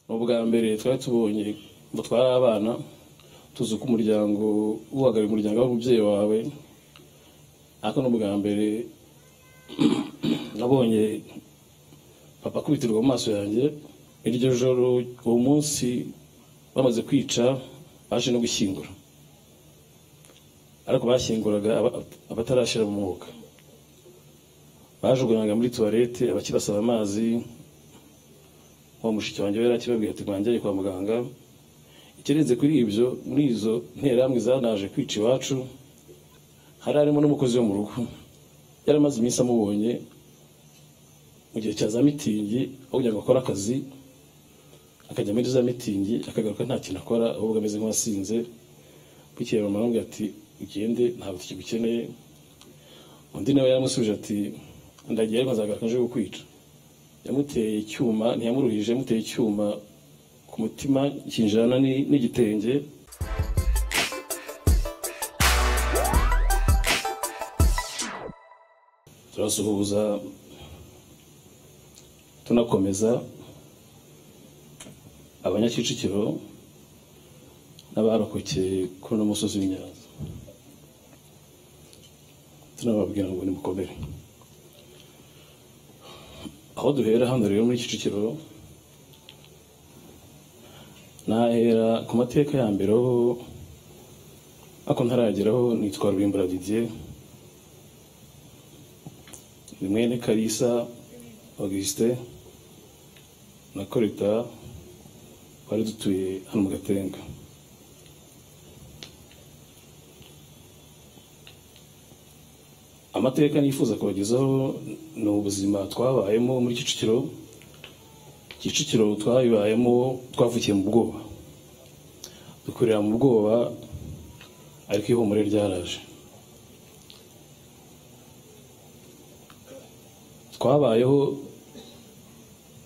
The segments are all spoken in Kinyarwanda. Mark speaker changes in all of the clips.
Speaker 1: ubwa mbere twari tubonye ngo twari abana tuzi uko umuryango uhagarariye umuryango w'umubyeyi wawe ariko ni ubwa mbere nabonye papa akubitirwa mu maso yanjye iryo joro uwo munsi bamaze kwica baje no gushyingura ariko bashyinguraga abatarashyira mu mwuga bajugunywaga muri tuwarete abakibasaba amazi uwo mushiki wanjye yari akibabwira ati mwanjye kwa muganga ikirenze kuri ibyo muri izo nterahamwe zanaje kwica iwacu hari harimo n'umukozi wo mu rugo yari amaze iminsi amubonye mu gihe cya za mitingi aho kugira ngo akore akazi akajya muri za mitingi akagaruka nta kintu akora ahubwo ameze nk'uwasinze bukeye bamuhamagaye ati ugende ntabwo tukigukeneye undi nawe yaramusubije ati ndagiye ariko nzagaruka nje kukwica yamuteye icyuma ntiyamuruhije yamuteye icyuma ku mutima kinjirana n'igitenge turasuhuza tunakomeza abanyakicukiro n'abarokokeye kuri uno musozi w'inyanza tunababwira ngo nimukomere aho duhera hano rero muri kicukiro nahera ku mateka ya mbere aho ako ntarageraho nitwa rurimbura didier ni mwene karisa augustin na korita twari dutuye hano mu gatenga amateka nifuza kubagezaho ni ubuzima twabayemo muri kicukiro kicukiro twabibayemo twavukiye mu bwoba dukorera mu bwoba ariko ihumure ryaraje twabayeho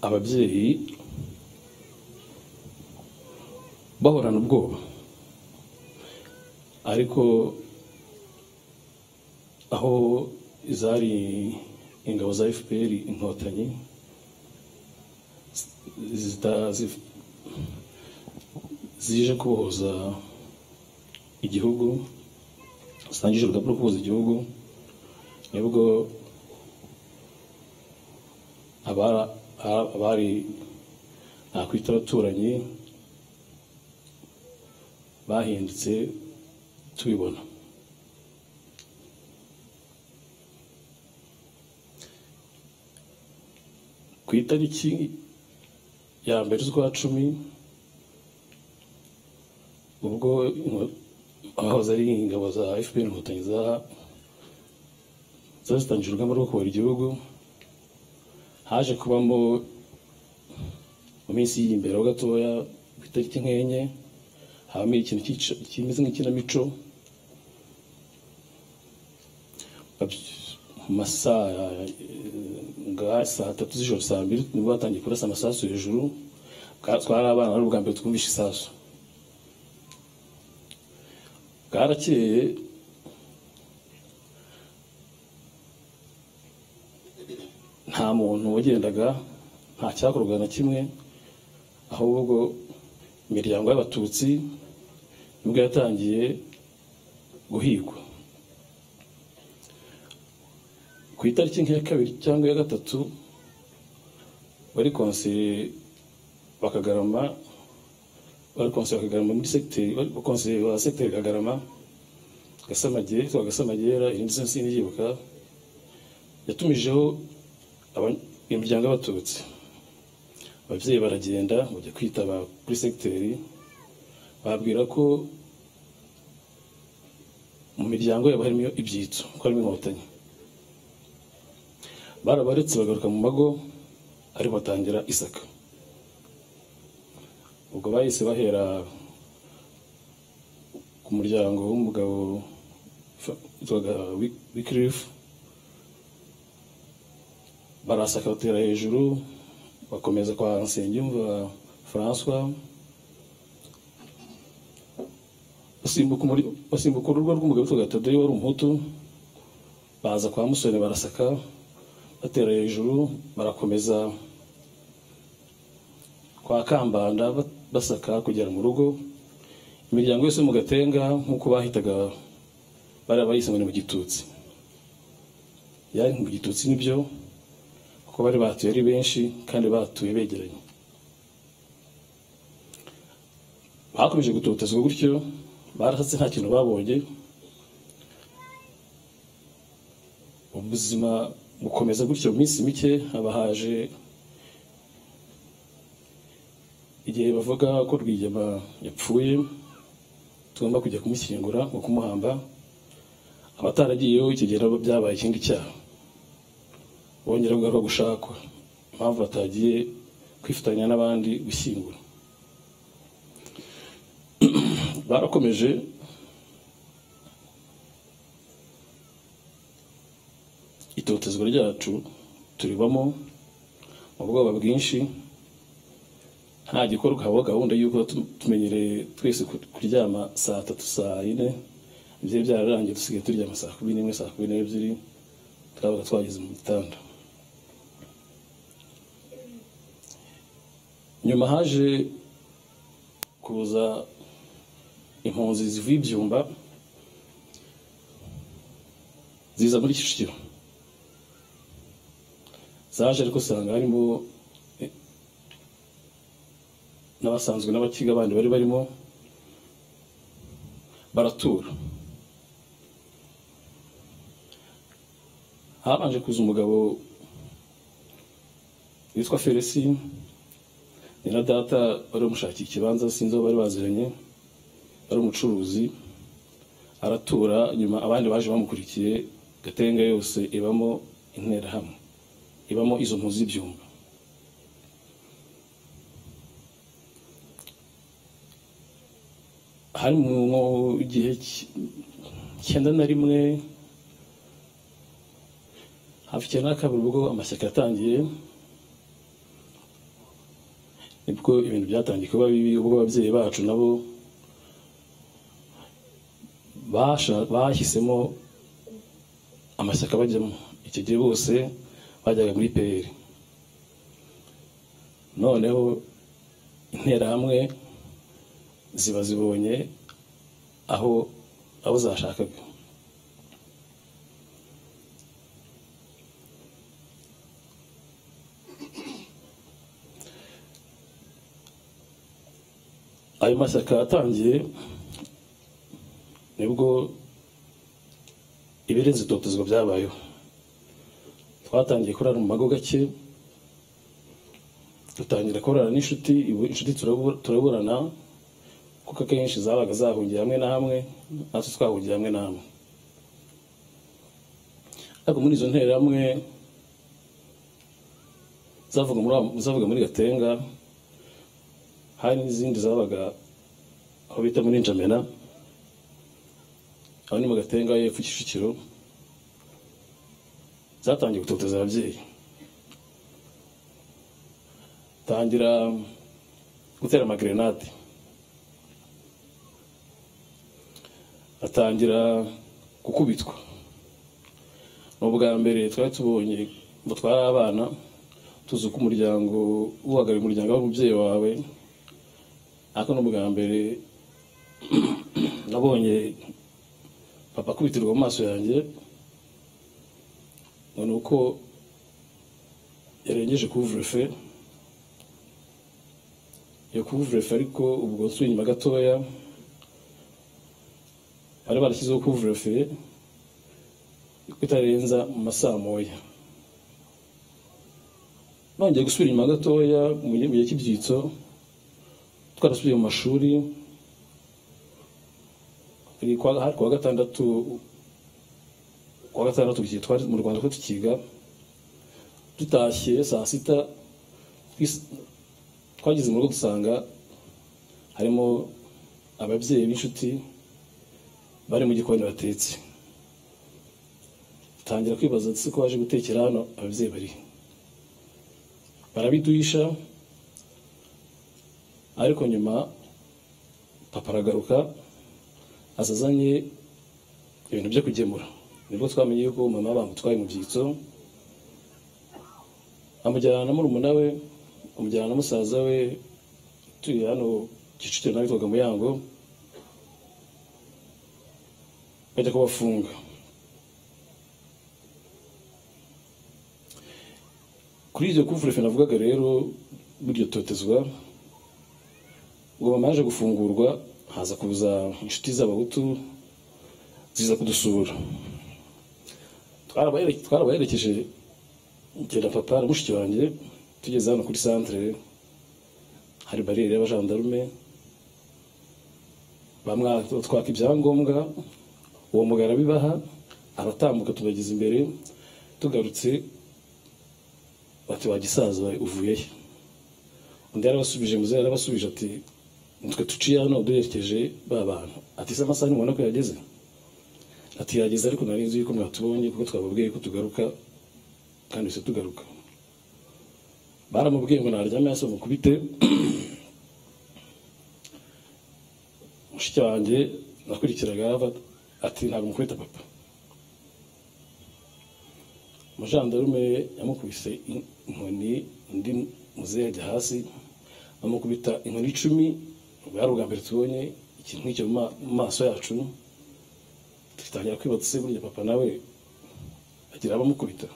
Speaker 1: ababyeyi bahorana ubwoba ariko aho zari ingabo za fpr inkotanyi zije kubohoza igihugu zitangije urugamba rwo kubohoza igihugu nibwo abari nakwita abaturanyi bahindutse tubibona ku itariki ya mbere z'ukwa cumi ubwo abahoze ari ingabo za fpr inkotanyi zari zitangije urugamba rwo kubara igihugu haje kubamo mu minsi iri imbere ho gatoya ku itariki nk'enye habamo ikintu kimeze nk'ikinamico mu masaha saa tatu z'ijoro saa mbiri nibwo batangiye kurasa amasasu hejuru twari abana ari ubwa mbere twumvishe isasu bwarakeye nta muntu wagendaga nta cyakorwaga na kimwe ahubwo imiryango y'abatutsi nibwo yatangiye guhigwa ku itariki nk'iya kabiri cyangwa iya gatatu bari konseye bakagarama bari konseye bakagarama muri segiteri bari konseye ba segiteri kagarama gasamagera yitwa gasamagera irindi sensi n'iyibuka yatumijeho imiryango y'abatutsi ababyeyi baragenda bajya kwitaba kuri segiteri babwira ko mu miryango yabo harimo ibyitso ko harimo inkotanyi barabaretse bagaruka mu mago ariko batangira isaka ubwo bahise bahera ku muryango w'umugabo witwaga wikirifu barasaka batera hejuru bakomeza kwa nsengiyumva francois basimbuka urugo rw'umugabo witwaga tadeyo wari umuhutu baza kwa musoni barasaka batera hejuru barakomeza kwa kambanda ba- basaka kugera mu rugo imiryango yose yo mu gatenga nk'uko bahitaga bari abayise ngo ni mu gitutsi yari mu gitutsi nibyo kuko bari batuye ari benshi kandi batuye begeranye bakomeje gutotezwa gutyo barasatse nta kintu babonye ubuzima bukomeza gutyo mu minsi mike haba haje igihe bavuga ko rwigema yapfuye tugomba kujya kumushyingura ngo kumuhamba abataragiyeho icyo gihe nabo byabaye ikindi cyaha bongera kugaruka gushakwa impamvu batagiye kwifatanya n'abandi gushyingura barakomeje itotezwa ryacu turibamo mu bwoba bwinshi nta gikorwa habaho gahunda y'uko tu- tumenyereye twese ku- kuryama saa tatu saa yine byari byararangiye dusigaye turyama saa kumi n'imwe saa kumi n'ebyiri turabaga twageze mu gitanda nyuma haje kuza impunzi zivuye ibyumba ziza muri kicukiro zaje ariko usanga harimo eh, n'abasanzwe n'abakiga abandi bari barimo baratura habanje kuza umugabo witwa felisi ni na data bari bamushakira ikibanza sinzi aho bari baziranye ari umucuruzi aratura nyuma abandi baje bamukurikiye gatenga yose ibamo interahamwe ibamo izo mpunzi z'ibyumba hari mu gihe cy- cyenda na rimwe hafi icyenda na kabiri ubwo amashyaka yatangiye nibwo ibintu byatangiye kuba bibi ubwo ababyeyi bacu nabo basha- bahisemo amashyaka bajyamo icyo gihe bose bajyaga muri pr noneho interahamwe ziba zibonye aho aho zashakaga ayo mashyaka yatangiye nibwo ibirenze itotezwa byabayeho twatangiye kurara mu mago gake dutangira kurara n'inshuti ibu- inshuti turabu- turaburana kuko akenshi zabaga zahungiye hamwe na hamwe natwe twahungiye hamwe na hamwe ariko muri izo nterahamwe zavuga muri wa- zavuga muri gatenga hari n'izindi zabaga aho bita muri njamena aho ni mu gatenga y'epfo kicukiro zatangiye gutoteza ababyeyi tangira gutera amagerenade atangira gukubitwa ni ubwa mbere twari tubonye ngo twari abana tuzi ko umuryango uhagarariye umuryango w'umubyeyi wawe ariko ni ubwa mbere nabonye papa akubitirwa mu maso yanjye ngo ni uko yarengeje kuvurefe iyo kuvurefe ariko ubwo nsubiye inyuma gatoya bari barashyizeho kuvurefe ko itarenza mu masaa moya nongeye gusubira inyuma gatoya mu gihe mu gihe cy'ibyitso twarasubiye mu mashuri hari kuwa hari kuwa gatandatu kuwa gatandatu igihe twari mu rwanda ko tukiga dutashye saa sita twis- twageze mu rugo dusanga harimo ababyeyi b'inshuti bari mu gikoni batetse tangira kwibaza ese ko baje gutekera hano ababyeyi bari barabiduhisha ariko nyuma papa aragaruka aza azanye ibintu byo kugemura nibwo twamenye yuko mama bamutwaye mu byitso amujyana na murumuna we amujyana na musaza we turi hano kicukiro nawe twaga muyango bajya kubafunga kuri iryo kuvurefe navugaga rero buryo totezwa ngo mama yaje gufungurwa haza kuza inshuti z'abahutu ziza kudusura Twarabahere- twarabaherekeje ngenda papa na mushiki wanjye tugeze hano kuri santere hari bariyeri y'abajandarume bamwatwaka ibyangombwa uwo mugara bibaha aratambuka tubageza imbere tugarutse bati wa gisaza we uvuye he undi yarabasubije muze yarabasubije ati nitwe tuciye hano duherekeje ba bantu ati se amasaha nimubona ko yageze ati yageze ariko nari nzi yuko mwatubonye kuko twababwiye ko tugaruka kandi bisa tugaruka baramubwiye ngo naryame hasi mukubite mushiki wanjye nakurikiraga hava ati ntabwo mukubita papa umujandarume yamukubise in- inkoni undi muzehe ajya hasi amukubita inkoni icumi bwari ubwa mbere tubonye ikintu nk'icyo mu ma- mu maso yacu tugitangira kwibaza se burya papa nawe agira abamukubita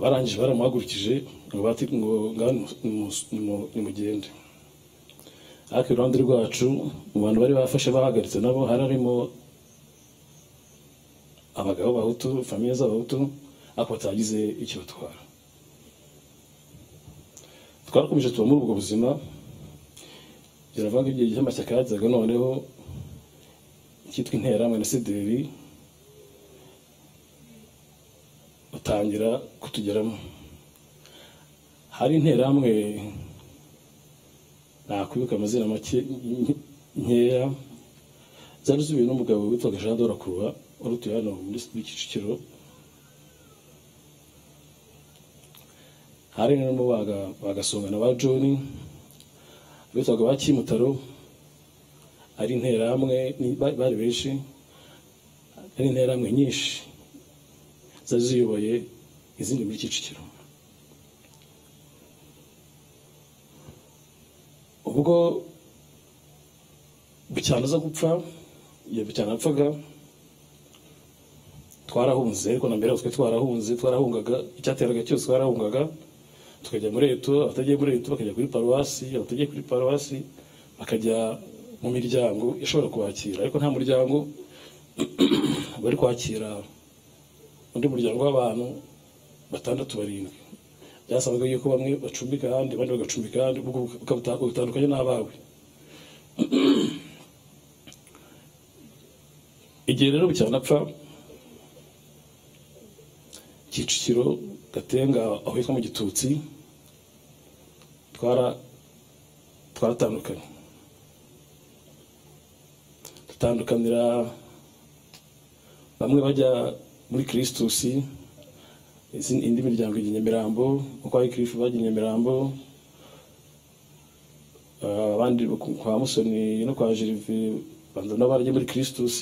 Speaker 1: barangije baramuhagurukije ngo bati ngo ngaho nimu- nimu- nimu- nimugende ariko iruhande rwacu mu bantu bari bafashe bahagaritse nabo hari harimo abagabo b'abahutu famiye z'abahutu ariko batagize icyo batwara twarakomeje tuba muri ubwo buzima biravuga ko igihe cy'amashyaka yazaga noneho cyitwa interahamwe na sederi batangira kutugeramo hari interahamwe nakwibuka amazina make nke- nkeya zari zubiwe n'umugabo witwaga jean dorakuba wari utuye hano muri muri kicukiro hari n'umu baga- bagasongana ba john bitwaga ba kimutaro ari interahamwe ni- ba- bari benshi ari interahamwe nyinshi zari ziyoboye izindi muri kicukiro ubwo bucyana aza gupfa iyo bucyana apfaga twarahunze ariko na mbere aho twari twarahunze twarahungaga icyateraga cyose twarahungaga tukajya muri eto abatagiye muri eto bakajya kuri paruwasi abatagiye kuri paruwasi bakajya mu miryango ishobora kubakira ariko nta muryango bari kwakira undi muryango w'abantu batandatu barindwi byasabaga yuko bamwe bacumbika ahandi abandi bagacumbika ahandi ubwo bukabuta- butandukanye n'abawe igihe rero bucyanapfa kicukiro gatenga aho hitwa mu gitutsi twara- twaratandukanye dutandukanira bamwe bajya muri kirisitus izindi- indi miryango ijya nyamirambo uko ari kirifu bajya i nyamirambo Ah, abandi ku- kwa musoni no kwa jerive banza nabo barajya muri kirisitus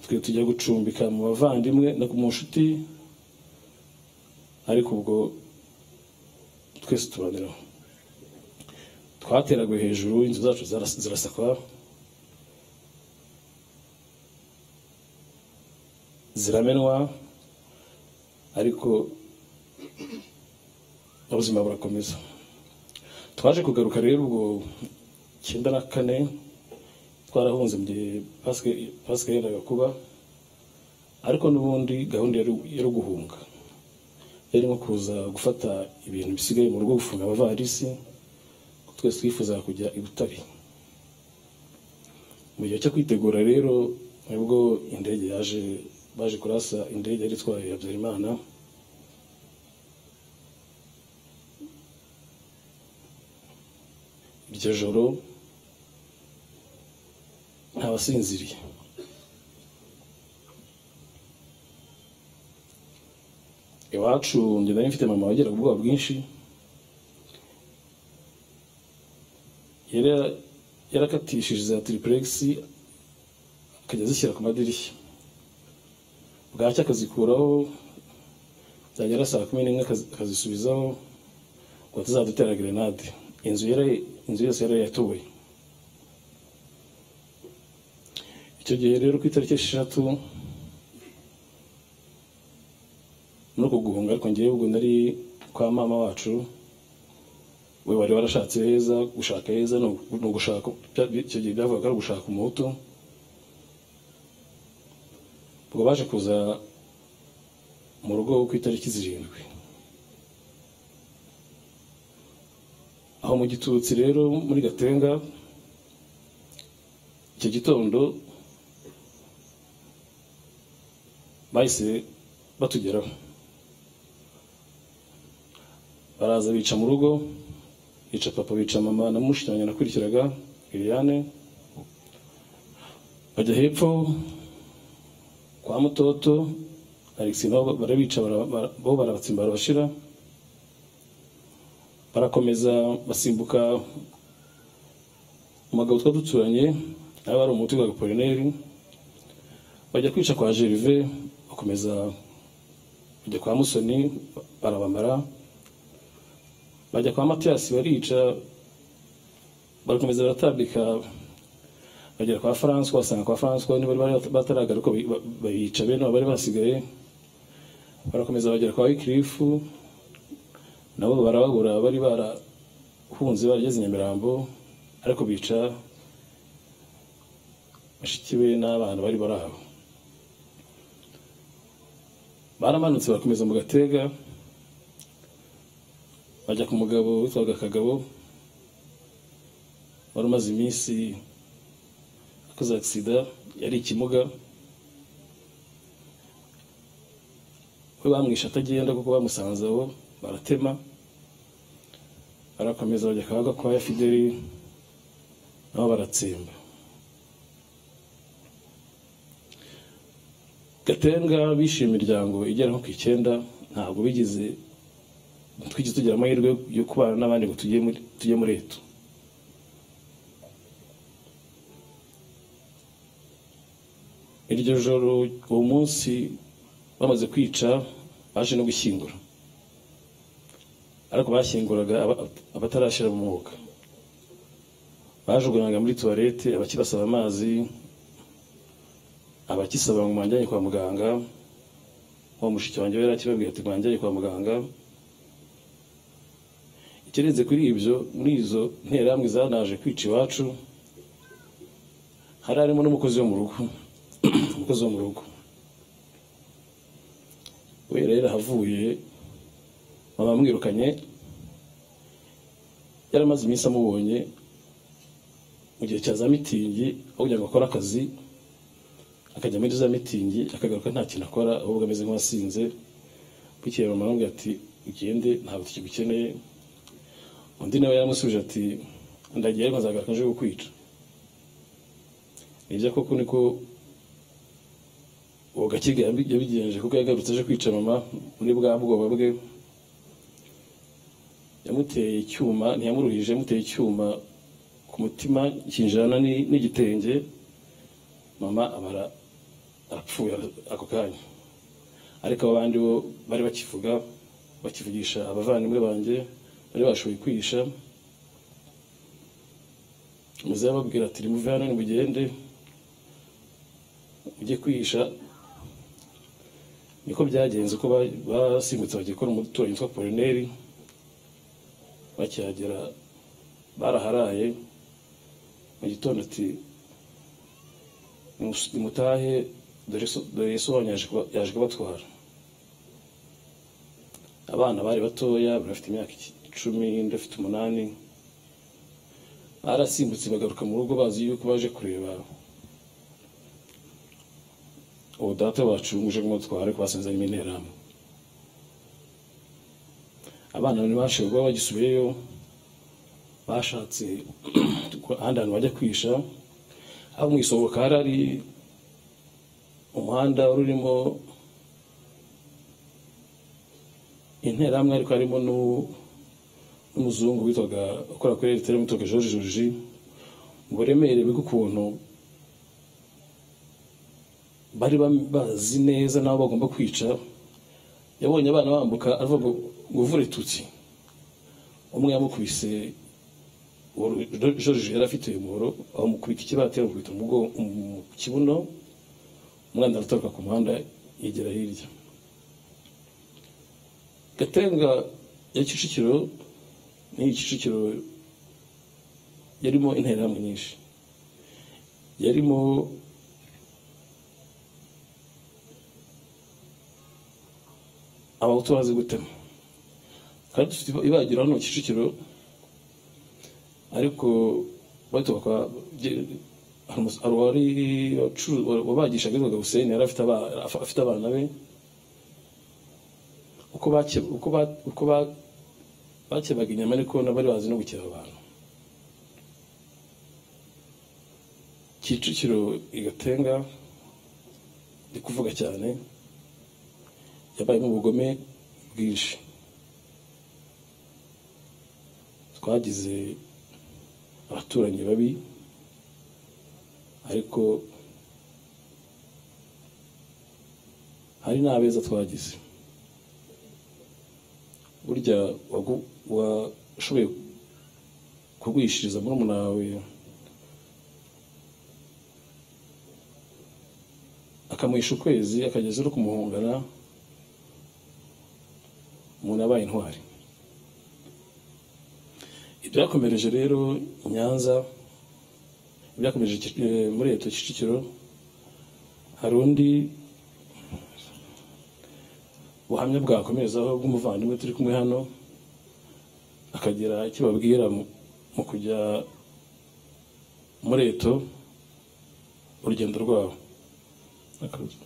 Speaker 1: twe tujya gucumbika mu bavandimwe no mu nshuti ariko ubwo twese tubaniraho twateraguye hejuru inzu zacu zaras- zirasakwa ziramenwa ariko ubuzima burakomeza twaje kugaruka rero ubwo icyenda na kane twarahunze mu gihe Pasika- pasika yendaga kuba ariko n'ubundi gahunda yari- yari guhunga yari nko kuza gufata ibintu bisigaye mu rugo gufunga abavarisi twese twifuzaga kujya i butare mu gihe cyo kwitegura rero nibwo indege yaje baje kurasa indege yari itwaye habyarimana iryo joro ntabasinziriye iwacu njye nari mfite mama wageraga ubwoba bwinshi yari yarakatishije za tiripuregisi akajya azishyira ku madirishya bwacya akazikuraho byagera saa kumi n'imwe akaz- akazisubizaho ngo tuzadutera grenade inzu yari- inzu yose yari yatuwe icyo gihe rero ku itariki esheshatu muri uko guhunga ariko ngewe ubwo nari kwa mama wacu we wari warashatse heza gushaka heza ni ugu- ni ugushaka bya- icyo gihe byavugaga ari ugushaka umuhutu ubwo baje kuza mu rugo ku itariki zirindwi aho mu gitutsi rero muri gatenga icyo gitondo bahise batugeraho baraza bica mu rugo bica papa bica mama na mushiki wanjye nakurikiraga Liliane bajya hepfo kwa mutoto Alex nabo barabica bara- bara- bo barabatsimba barabashira barakomeza basimbuka umugabo twa duturanye nawe ari umuti wa Apollinaire bajya kwica kwa Gerve bakomeza bajya kwa Musoni barabamara bajya kwa Matiyasi barica barakomeza baratambika bagera kwa François basanga kwa François niba bari bataragara uko bi- ba- bayica bene abo bari basigaye barakomeza bagera kwa Wycliffe nabo barababura bari barahunze barageze Nyamirambo ariko bica bashiki be n'abana bari bari aho baramanutse barakomeza mu gatega bajya ku mugabo witwaga kagabo wari umaze iminsi akoze agisida yari ikimuga we bamwishe atagenda kuko bamusanze aho baratema barakomeza bajya kaga kwa ya fideli nabo baratsimba gatenga bishe imiryango igera nko ku icyenda ntabwo bigeze twigeze tugira amahirwe yo kubana n'abandi ngo tujye muri tujye muri etu iryo joro uwo munsi bamaze kwica baje no gushyingura ariko bashyinguraga aba- abatarashyira mu mwuga bajugunyanga muri tuwarete abakibasaba amazi abakisaba ngo mwanjyanye kwa muganga wa mushiki wanjye yari akibabwira ati mwanjyanye kwa muganga ikirenze kuri ibyo muri izo nterahamwe zanaje kwica iwacu hari harimo n'umukozi wo mu rugo umukozi wo mu rugo we rero ahavuye baba bamwirukanye yari amaze iminsi amubonye mu gihe cya za mitingi aho kugira ngo akore akazi akajya muri za mitingi akagaruka nta kintu akora ahubwo ameze nk'uwasinze bukeye mama aramubwira ati ugende ntabwo tukigukeneye undi nawe yaramusubije ati ndagiye ariko nzagaruka nje kukwica nibyo koko niko uwo gakiga yabi- yabigenje kuko yagarutse aje kwica mama muri bwa bwoba bwe yamuteye icyuma ntiyamuruhije yamuteye icyuma ku mutima kinjirana ni- n'igitenge mama abara arapfuye ako kanya ariko abo bandi bo bari bakivuga bakivugisha abavandimwe banjye bari bashoboye kwihisha muze bababwira ati rimuve hano nimugende ujye kwihisha niko byagenze ko ba- basimbutse bagiye gukora umuturanyi witwa polineri bakihagera baraharaye mu gitondo ati "Nimus- nimutahe dore so- dore yesu wanyu yaje kuba- yaje kubatwara abana bari batoya bari bafite imyaka icumi undi afite umunani barasimbutse bagaruka mu rugo bazi yuko baje kureba uwo data wacu uje kumutwara ariko basanze harimo interahamwe abana ntibashoboye kuba bagisubiyeyo bashatse ahandi hantu bajya kwisha aho mu isohoka hari hari umuhanda wari urimo interahamwe ariko harimo n'u- n'umuzungu witwaga ukora kuri eriteri witwaga george joriji uburemere bw'ukuntu bari bam- bazi neza n'abo bagomba kwica yabonye abana bambuka avuga ngo ngo uvure tutsi umwe yamukubise uwo George yari afite uyu muhoro amukubita ikibati amukubita umugo- mu kibuno umwana araturuka ku muhanda yegera hirya gatenga ya kicukiro ni kicukiro yarimo interahamwe nyinshi yarimo abahutu bazi gutema kandi dufite ibagiro hano kicukiro ariko bato bakaba bye- hari umus- hari uwari wacu- wa- wabagishaga witwaga hussein yari afite aba- af- afite abana be uko bake- uko ba- uko ba- bakebaga inyama ariko nabari bazi no gukeba abantu kicukiro igatenga ndi kuvuga cyane yabayemo ubugome bwinshi twagize abaturanyi babi ariko hari n'abeza twagize burya wagu- washoboye kugwishiriza murumuna wawe akamuhisha ukwezi akageza no kumuhungana umuntu yabaye intwari ibyakomereje rero i nyanza ibyakomereje Kic- eh, muri leta kicukiro hari undi buhamya bwakomerezaho bw'umuvandimwe turi kumwe hano akagira icyo babwira mu- mu kujya muri eto urugendo rwabo Akazu.